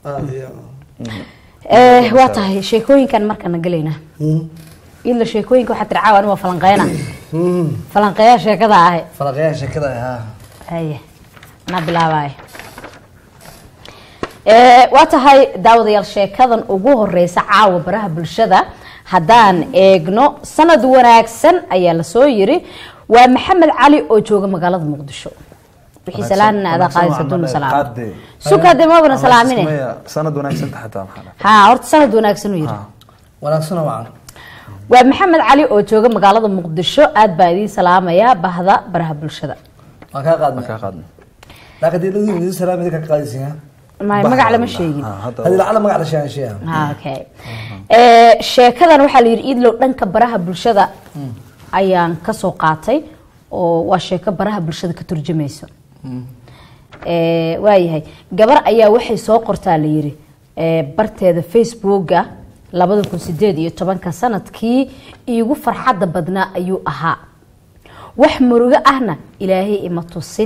Eh, waa tahay sheekooyinkan markana gelaynaa idla sheekooyinka waxaa tiri caawa ani waa falanqeyna falanqeeya sheekada ahe falaqyaha sheekada ha haye anaa bilaabaayo Eh, waa tahay daawadayaal sheekadan ugu horeysa caawa baraha bulshada haddaan eegno sanad wanaagsan ayaa lasoo yiri waa maxamed cali oo jooga magaalada muqdisho wixii salaanna adaa qaadaysa duuna salaam sukaade mabana salaamine sanad wanaagsan xataa maxaa ha horta sanad wanaagsan uu yiri wanaagsana wacan waa maxamed cali oo jooga magaalada muqdisho aad baa idiin salaamaya bahda baraha bulshada waan kaa qaadna ka qaadna laakiin dii ladii idin salaam idinka ka qaadaysin ha Ma- magac lama sheegin Ha, hadda hadii lacala magac la sheegan sheegan Ah, okay Eh, sheekadan waxaa la yidhi idlow dhanka baraha bulshada ayaan kasoo qaatay oo waa sheeko baraha bulshada ka turjumayso Eh, waayahay gabar ayaa waxay soo qortaa la yidhi eh, barteeda facebooka labada kun sideed iyo tobanka sanadkii iigu farxadda badnaa ayuu ahaa wax murugo ahna ilaahay ima tusin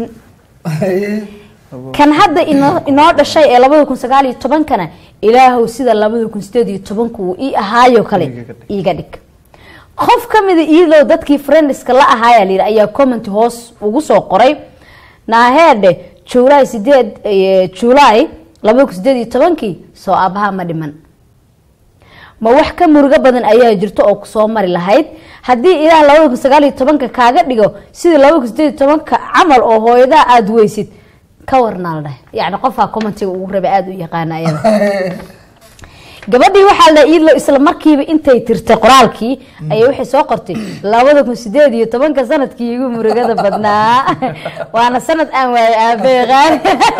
kan hadda inoo inoo dhashay ee labada kun sagaal iyo tobankana ilaahow sida labada kun sideed iyo tobanka uu ii ahaayo kale Iiga dhig. iiga dhig qof ka mida iidow dadkii friendska la ahaaya layidhi ayaa comment hoos ugu soo qoray naaheedhe juulaay sideed eh, juulaay labada kun sideed iyo tobankii soo aabaha ma dhiman ma wax ka murugo badan ayaa jirto oo kusoo mari lahayd haddii ilaah labada kun sagaal iyo tobanka kaaga dhigo sidii labada kun sideed iyo tobanka camal oo hooyadaa aada weysid ka warnaa la dhahay yacni qofkaa commentiga ugu rabay aada u yaqaana ayada gabadhii waxaa la iidlo isla markiiba intay tirtay qoraalkii ayay waxay soo qortay labada kun sideed iyo tobanka sanadkii igu murugada badnaa waana sanad aan waayay aabbe qaali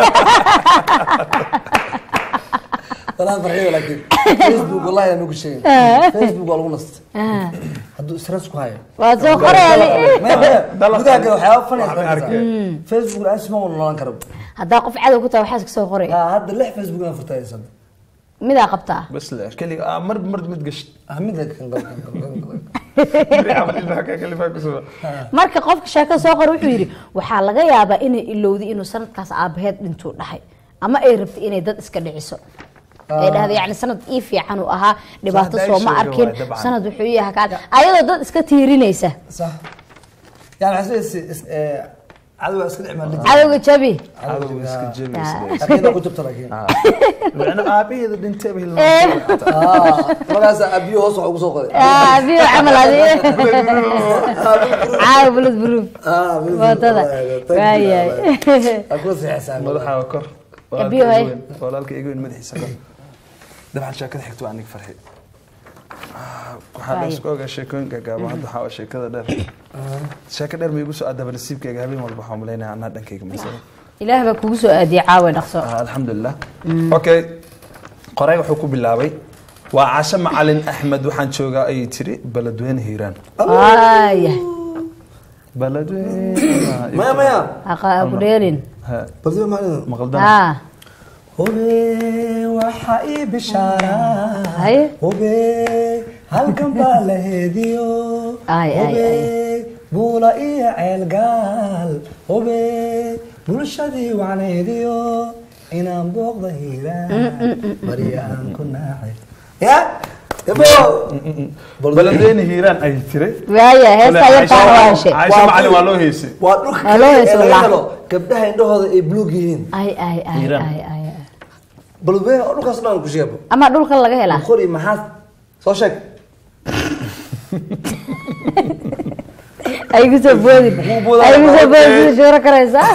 walaa farxiyo laakiin facebook wallahi aan ugu sheegin facebook waa lagu nastay hadduu stress ku hayo waa soo qoreeli maya maya Dalab- gudaha kale waxyaaba funny Waxba aad arkay. arkaysaa facebook la asma wala noolan karo haddaa qof cadow ku tahay waxaas ka soo qoray ha hadda lix facebook aan furtaysan midaa qabtaa bas le keliga ah mar mar mid gasht ahmid kan gal kan gal kan gal beri camal ilmaha ka kalifaa ku suga marka qofka sheekada soo qor wuxuu yidhi waxaa laga yaabaa inay ilowday inuu sanadkaas aabaheed dhintuu dhahay ama ay rabtay inay dad iska dhiciso ay dhahda yani sanad ii fiican uu ahaa dhibaato Sanad ay sooma sheegay arkin waay, dabcan. sanad wuxuu ii ahaa kaa ayadoo dad iska tiirinaysa صح يعني حسيت عدو اسكت عمل لي cadowga jabi cadow iska jebi اكيد كنت لكن macna aabaheeda dhintay ba Eh. اه مركز ابي هوس ugu soo qoray Ah, biyo camal adi caawa bulad buruuf اه wadada waayahay اكو في حساب madaxa kor Abiyo, hay. walaalka igu weyn madaxiisa kor dabcan sheekada xigto waa aniga farxi waxaa la Waayo. isku ogaa sheekooyinka gaaba hadda waxaa waa sheekada dheer sheeko dheer ma igu soo aadaba nasiibkayga habeen walba waxaan malaynaya anaa dhankayga masala ilaah baa kugu soo aadiyay caawa dhaqso Ah, alxamdulilah okay qoray wuxuu ku bilaabay waa casho macalin axmed waxaan joogaa ayay tiri beledweyne hiiraan waayahay beledweyne مايا مايا haqa ku dheerin Ha, بردي ما maqaldana ha هوبي وحقي بشارة haye هوبي halkan baa la heediyo Ay, ay, Hube, ay. buula iyo ceelgaal hube bulshadii wacneediyo inaan booqda hiiraan barya aan ku naaxay ya ebo beledweyne hiiraan ayay tiri waayahay heestaa yartaa waashe caisho macalin waa loo heysay waa dhulka Waa loo hees ee laga wallah. helo gabdhaha indhahooda ay buluug yihiin ay ay ay Hiiraan. ay ay ay. balweyne oo dhulkaas dhan ku sheebo ama dhulka laga helaa qori maxaa soo sheeg ay ku soo boodin Muxuu boodaa? ay ku soo boodin Okay. sida shuuro karaysaa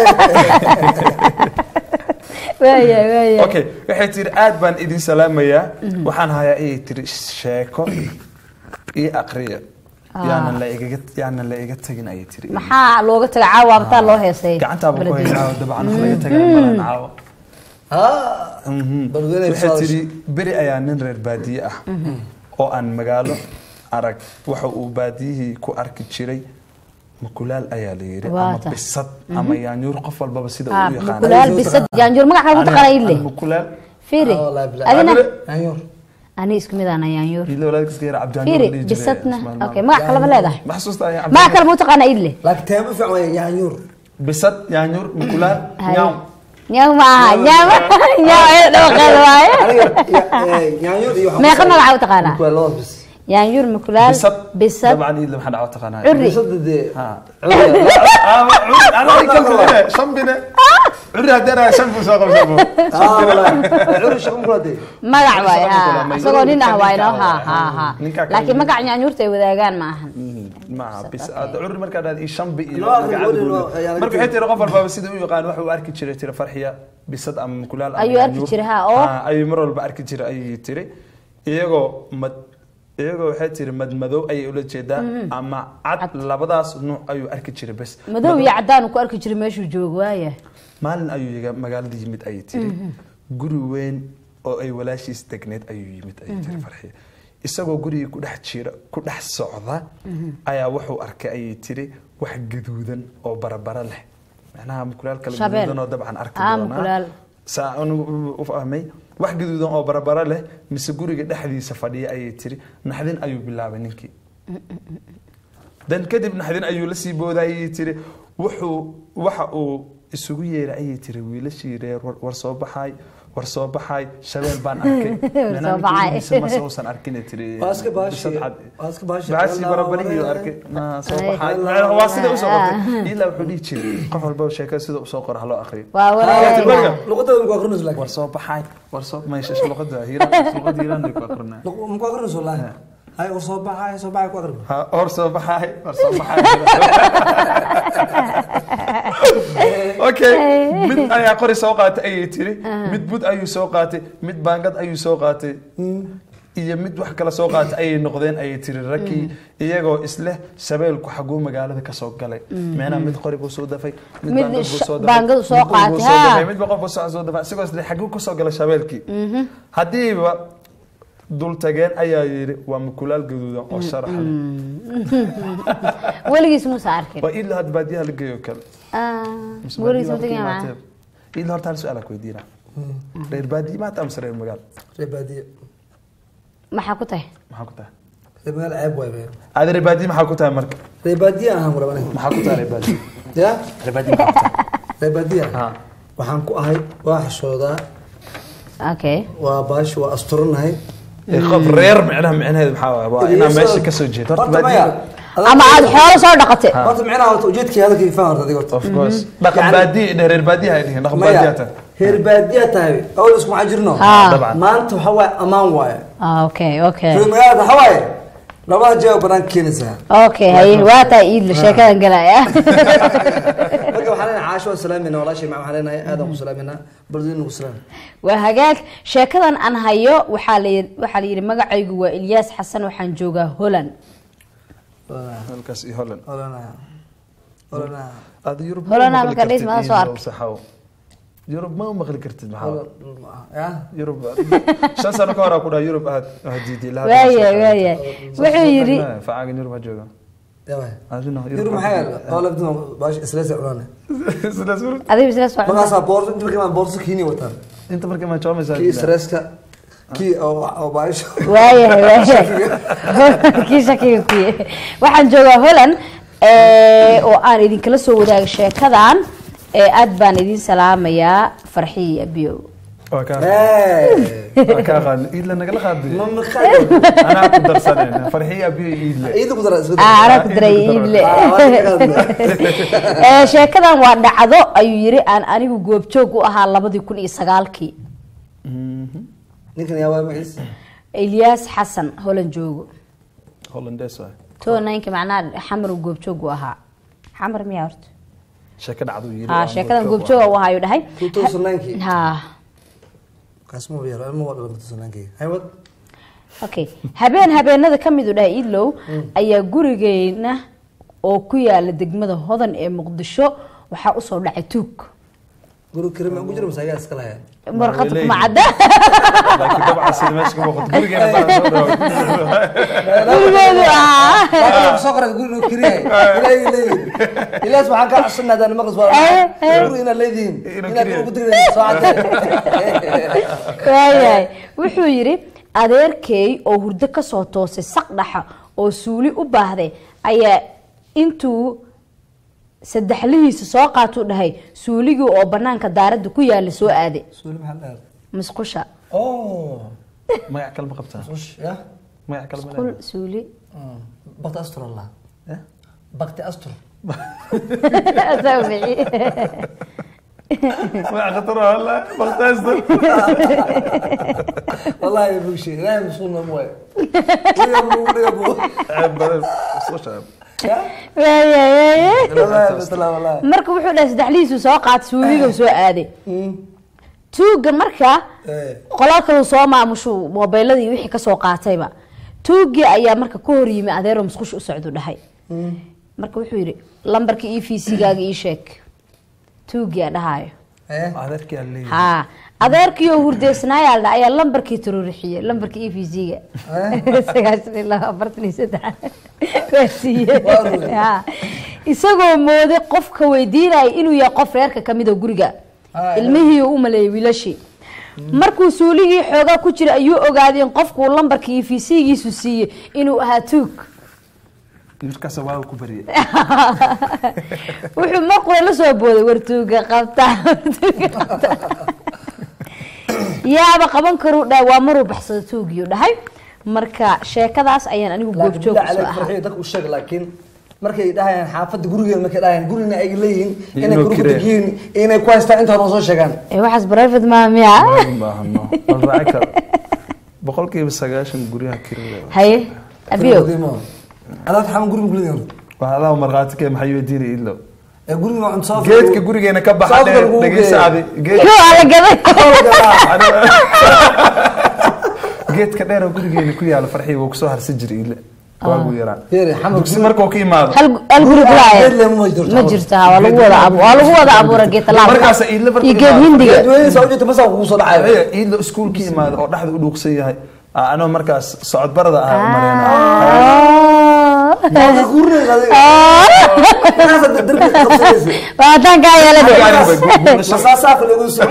waayahay waayahay okay waxay tiri aad baan idin salaamayaa waxaan hayaa ayay tiri sheeko iyo aqriya yaanan la igaga yaanan la iga tagin ayay tiri maxaa looga taga caawa abtaa loo heesay gacantaaba ku Beledweyne. haysaa dabcan wax laga tagay malan caawa haa balweyne waxay tiri beri ayaa nin reer baadiye ah oo aan magaalo arag waxa uu baadiyihii ku arki jiray makulaal ayaa la yiri ama Waata. bisad ama yaanyuur qof walbaba sida Ah, uu u yaqaano mukulaal bisad jaanjuur magac kale mataqaana idle mukulaal fiiri Ah, wallaahi bilaa. adina Adile. Yaanyuur. ani isku mid aan yaanjuur ilo walaadkiis gaar cabdi fiiri bisadna okay magac kale ma leedahay ma xasuusta ayaa magac kale ma taqaana idle laakiin teema fiican waa yaanyuur bisad yaanyuur mukulaal Haye. nyaaw nyaw maaha nyaw nyaw ayada dhawaqeeda waaye aniga ya- eh, yaanyo iyo waxaan meeqa ku magaca u sameeyay- taqaanaa Waa labada bis yaanyuur mukulaal bisad bisad dabcan iidle maxaa dhaco taqaanaa Curri. bisada dee Ha. cudurka- shambine curri haddii anaa shan buu soo qabsabo Ah, walahi. Cudurka shaqo ma kula dee. magac waay Shaqo kula ha ma- isagoo nin ah waay no ninka ha ha ha ninka kale. laakiin magac yaanyuurta ay wadaagaan ma ahan maaha bis aad curri markaa dhaad ii shanbi iyo Loo aqri, magacaada weli buu loo- leeyahay. ayaa laga marka tegay. waxay tiri qof walbaaba sida u yaqaan waxa uu arki jiray tiri farxiya bisad ama mukulaal ama Ayuu arki yaanyuur. jiray, ha, oo? Ha, ayuu mar walba arki jiray ayay tiri iyagoo mad iyagoo waxay tiri madmadow ayay ula jeedaa ama cad labadaas nuuc ayuu arki jiray bes madow iyo cadaan uu ku arki jiray meeshuu joogo waaya maalin ayuu yiga magaalada yimid ayay tiri guri weyn oo ay walaashiis degneed ayuu yimid ayay tiri farxiya isagoo gurigii ku dhex jira ku dhex socda ayaa wuxuu arkay ayay tiri wax gaduudan oo barabara leh macnaha mukulaal kala Shabeel. gaduudan oo dabcan arki Ah, doonaa mukulaal. saa anigu u fahmay wax gaduudan oo barabara leh mise guriga dhexdiisa fadhiya ayay tiri naxdin ayuu bilaabay ninkii dan kadib naxdin ayuu la sii booday ayay tiri wuxuu waxa uu isugu yeeray ayay tiri wiilashii reer war war soo baxay war soo baxay shabeel baan arkay War soo baxay. mase uusan arkin ay tiri Waa iska baashi- bisad cad. waa iska baashi- baashi Allah, barabarihiiyo Allah. arkay Ah, soo Ay. baxay Allah, Macnaha waa sida usoo Allah. qabtay ilaa wuxuu dhihi jiray qof walba sheekada sida usoo qora haloo aqriyo waa Ah, wareega luqadooda ma ku aqrinayso laakiin. war soo baxay war soo meesha luqada hiiraan luqada hiiraan ay ku aqrinaa Luq- ma ku aqrinayso wallaahi. Hay, oo soo baxay, soo baxay ku aqrin. ha hor soo baxay hor soo baxay okay mid ayaa qori soo qaatay ayay tiri mid bud ayuu soo qaatay mid baangad ayuu soo qaatay iyo mid wax kale soo qaatay ayay noqdeen ayay tiri rakii iyagoo isleh shabeelku xaguu magaalada kasoo galay meenaa mid qori buu soo dafay mid Mid baangad buu sh- soo dafay, baangadu soo mid qori buu qaatay, soo haa. dafay, midba qof buu soo soo dafay isigoo isle xaguu kasoo galay shabeelkii haddiiba dul tageen ayaa yidhi waa mukulaal gaduudan oo sharax leh weligiis muusa arkin waa ilaa had baadiyaha la geeyo kale Ah, weligiis ma tegin maa ilaa horta hal su-aal aan ku weydiina reer baadiye maata amase reer magaal Reer baadiye. maxaa ku tahay maxaa ku tahay Reer magaal ceeb waay be. aada reer baadiye maxaa ku tahay marka Reer baadiye ahaan ku rabaa aniga. maxaa ku tahay reer baadiye Ya? reer baadiye maxaa ku tahay Reer baadiye ah. Ha. Waxaan ku ahay, waa xishoodaa, okay waa baashi, waa asturanahay. Ee, qof reer micnaha micnaheedu maxaa waaye waa inaa meesha kasoo jeedo horta Horta maya. baadiye ama aad xoolo soo dhaqatay Horta micnaha horta ujeedkii hadalkii faham horta adiga horta. of course dhaqan Yani- baadiye dheh reer baadiye hay dhihin dhaqan baadiye Maya, tahay reer baadiye tahay. Awal isku maxaa jirno? Ah. dabcan Maanta waxa waaye ammaan waaye. Ah, okay okay reer magaalada waxa waaye labada jeeb banaan keenaysaa. okay haye waa tahay iidla sheekadan galaya marka waxaan leenahay caasho waan salaaminaa walaashay macaan waxaan leenahay aadaan ku salaaminaa bardin ku salaam waa hagaag sheekadan aan hayo waxaa la yidhi- waxaa la yidhi magacaygu waa ilyaas xasan waxaan joogaa holland halkaas iyo holland olana olana aada yurub Holland ma aan maqli marka dhis kartid ma soo iyo arkin. saxaw yurub ma maqli kartid maxaa ya yurub shan sano ka hor aa ku dhaha yurub aad hadiidi waaya waaya wuxuu yidhi facaagan yurub ha jooga yawa adina yurub maxaa yaala oo labdina baash isleesa cunana sidaas yurub adiga isla socon markaasaa boorso inta markii boorso kiini wataan inta markii ma joomaysaa kii stresska kii oo oo baash waayahay waayahay kii shakiga kuye waxaan joogaa holland eh, oo aan idinkala soo wadaaga sheekadan eh, aad baan idin salaamayaa farxiya abiyow waa kaa Hey! waa kaa qaadin iidla nagala qaadi ma maqaad anaa ku darsanayna farxiya abiyo iidle ciidu ku dara isku Ah, dara anaa ku daray iidle Eh, sheekadan waa dhacdo ayuu yiri aan anigu goobjoog u ahaa labadii kun iyo sagaalkii ninkan yaa waa maciis ilyaas xasan holland joogo hollandees waay to ninka macnaha xamar uu goobjoog u ahaa xamar miyaa horta sheeko dhacduu yiri ha sheekadan goobjoog u ahaa ayuu dhahay 2009 ha kaasma yar ilmo wada 2009 haywad okay habeen habeenada ka mid u dhahay idlow ayaa gurigeena oo ku yaala degmada hodan ee muqdisho waxaa usoo dhacay tuug guru kirima ugu jira masaagaa iska lahayn warqad leeyihiin. kuma cadda laakiin dabcan sida meesha ka muuqato gurigeena baa soo dhawa gurigeedu ah soo qoray guri inuu kiriyahay ilaahay leeyihin ilaas waxaan kaa codsanaa hadaan maqas waa guri inaad leedihiin Inuu inaad kiriyahay. ugu diraysa soo cadde waayahay wuxuu yidhi adeerkay oo hurdo kasoo toosay saq dhaxa oo suuli u baahday ayaa intuu saddexlihiisa soo qaatuu dhahay suuligii oo banaanka daaradda ku yaala soo aaday suuli maxaa dheer musqusha oh magac kale ma qabtaa ush ya magac kale ma qul leedahay? suuli bakti astur allah Eh? bakti astur Asaa bixi. magac khatar ah wallahi waqtaasta wallahi bugshay ilaahay masuulna ma waayo wiga buu dhiga buu ceeb badan soo shaab ya Waaya, waaya. wallahi bisla wallahi marka wuxuu dhahay saddexlihiisu soo qaatay suuliga soo aaday tuuga marka eh qolal kaluu soo maamushu mobiiladii wixii kasoo qaatayba tuugii ayaa marka ka hor yimi adeero musqusha u socdu dhahay marka wuxuu yidhi lambarka e v c gaaga ii sheeg tuugii a dhahayo eh adeerkii aan leeyahay haa adeerkii oo hurdeysnaayaa la dhaha ayaa lambarkii tururixiyey lambarka e v c ga sagaashan iyo laba afartan iyo saddex waa siiyey Waa ruuy. Haa. isagoo mooday qofka weydiinaya inuu yahay qof reerka kamid oo guriga Ah, ilmihii uu u maleeyay wiilashii markuu suuligii xoogaa ku jira ayuu ogaaday in qofkuu lambarka e v c giisu siiyey inuu ahaa tuug markaas waa ku bariyay wuxuu markule la soo booday wartuuga qabta wartuuga qabta yaaba qaban karuu dhahay waa maruu baxsado tuugiyu dhahay marka sheekadaas ayaan anigu laakiin goobjoog bilaa usoo caleyk ahaa farxiyo dadka u sheeg laakiin markay dhahayaan xaafadda gurigeeda markay dhahayaan gurina ay leeyihiin Iyo inay inuu guriga kiree. degiin inay ku haystaan inta hore soo sheegaan Eh, waxaas private maa miya baahno wal raaci karo boqolkiiba sagaashan guryaha kirada haye abiyo adaad xaman guriga kuleeyahay waa adaa markhaati kee maxay weydiina ilo ee guriga waa cunto soo geedka gurigeena ka baxa Sababta dheer lagu dhegeysa geeyo. adi geed koo ala gaday geedka dheer oo gurigeena ku yaala farxii wuu kusoo harsan jiray ile waagu yaraa Fiiri, xamar dugsi guri- markuu ka imaado hal hal guri kulaaye geed leh ma jirto. ma jirto ha, waa lagu wada abu- waa lagu wada abuura geed talaal Markaas iidla markuu iyo geed imaado. hindiga geedweyne saa u jirta masaa kugu soo dhacayo Aya, iidla iskuulka imaado oo dhexda u dhuuqsan yahay Aa, anoo markaas socod barada ahaa u maleynaa Waa gurinaysa adiga. Markaas aad darbiga qabsanaysa. waataan kaa yeelade Gaari bay gu- guulasho. Masaasaafka lagu soo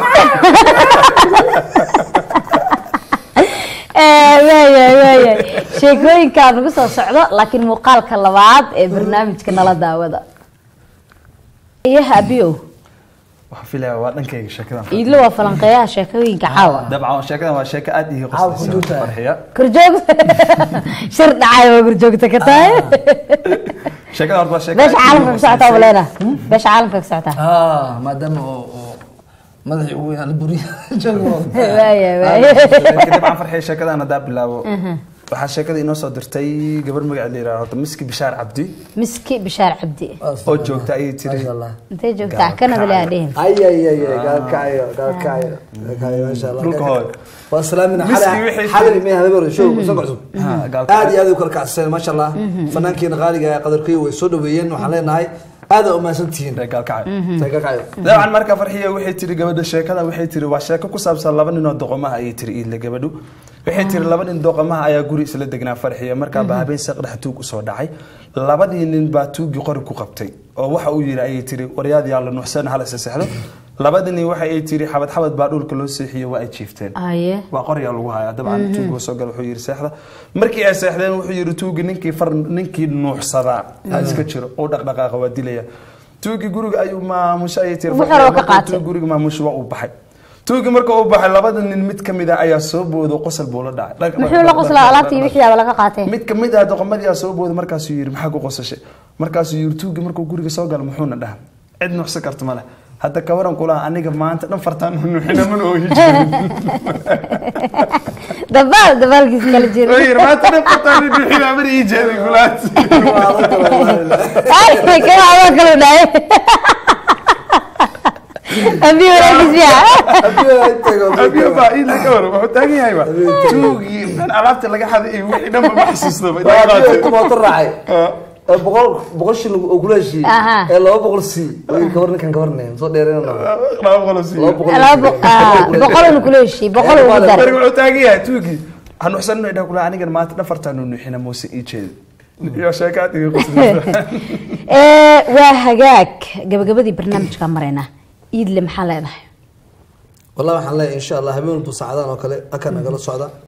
waaya waaya sheekooyinkaa nagu soo socdo laakiin muuqaalka labaad ee barnaamijka nala daawada iyaha abiyow waxaan filayaa waa dhankayga sheekadan iidlo waa falanqeeyaha sheekooyinka caawa dabcan sheekadan waa sheeko aad ii Caawa ku qoslaysa jirta. farxiya gurjoog shir dhacay waa gurjoogta ka tahay sheekadan horta waa sheeko beesha aad ii caalamka ka socotaa qoslaysa. waleena beesha caalamka ka socotaa ah maadaama oo oo madaxii ugu weynaa la buriya joogo waaya waaya laakiin dabcan farxiya sheekadan haddaa bilaabo waxaa sheekada inoo soo dirtay gabar magaceed la yidhaha horta miski bishaar cabdi miski bishaar cabdi oo joogta ayay tiri Allah intay joogtaa kanada lea dhihin ay ay ay ay gaalkacayo gaalkacayo gaalkacayo maasha Allah Dhulka hooyo. waa salaamina Miski wixii- xalay mee habeer show soo kacsan Ha, gaalkacayo. aad iyo aad u kala kacsan maasha Allah fanaankeena qaaliga ah qadarkii way soo dhaweeyeen waxaan leenahay aad u maasan tihiin gaalkacay gaalkacayo dabcan marka farxiya waxay tiri gabadha sheekada waxay tiri waa sheeko ku saabsan laba nin oo doqomaha ayay tiri iidle gabadhu waxay tiri laba nin doqomaha ayaa guri isla degnaa farxiya markaa baa habeen saqdhex tuug usoo dhacay labadii nin baa tuugii qori ku qabtay oo waxa uu yidhi ayay tiri waryaad yaa la nuuxsan hal isa seexdo labadii nin waxa ay tiri xabad xabad baa dhulka loo seexiyey waa ay jiifteen aye waa qoryaa lagu hayaa dabcan tuugi soo gal wuxuu yidhi seexda markii ay seexdeen wuxuu yidhi tuugi ninkii far ninkii nuuxsadaa ha iska jiro oo dhaqdhaqaaqa waa dilaya tuugi guriga ayuu maamusha ayay tiri Wuxuu rabo ka markuu qaatay. tuugi guriga maamusha waa uu baxay tuugi marka uu baxay labada nin mid kamid ah ayaa soo boodo qosol buu la dhacay Dhaq- muxuu la dhaq- qoslaa dhaq- alaabtii dhaq- wixii aba laga qaatay mid kamid ah doqomadii aa soo booday markaasuu yidhi maxaa ku qosashay markaasuu yidhi tuugi markuu guriga soo galo muxuuna dhaha cid nuuxsan karta male hadda kawaran kulaha aniga maanta dhan fartaan nuuxina mana oohi jirin dabaal dabaalkiis kala jira Oye, maanta dhan fartaan nuuxina mana ii jeedin kulahaas ay kana adoo kale dhahay abi walaagis fiican abiyo baa ii laga waro wuxuu taagan yahay ba tuugii dhan alaabta laga xaday iyo wixii dhanba ma xasuustaba inay qaatay. mooto raacay ee boqol boqol shilin oo kula heshiiyey Aha. ee laba boqol sii way gabar ninkan gabarnay soo dheereen laba boqol oo siiyo. laba boqol laba boq- ah, boqol uu kula heshiiyey boqol ugu Marka daray wuxuu taagan yahay tuugii hanuuxsan inay dhaha kula anigan maanta dhan fartaan nuuxina muuse ii jeedin iyo sheekaad iga qoslaysa Ee, waa hagaag gabagabadii barnaamijka maraynaa iidle maxaa leedahay والله waxaan leeyahay insha Allah habeen walba saacadaan oo kale aka nagala socda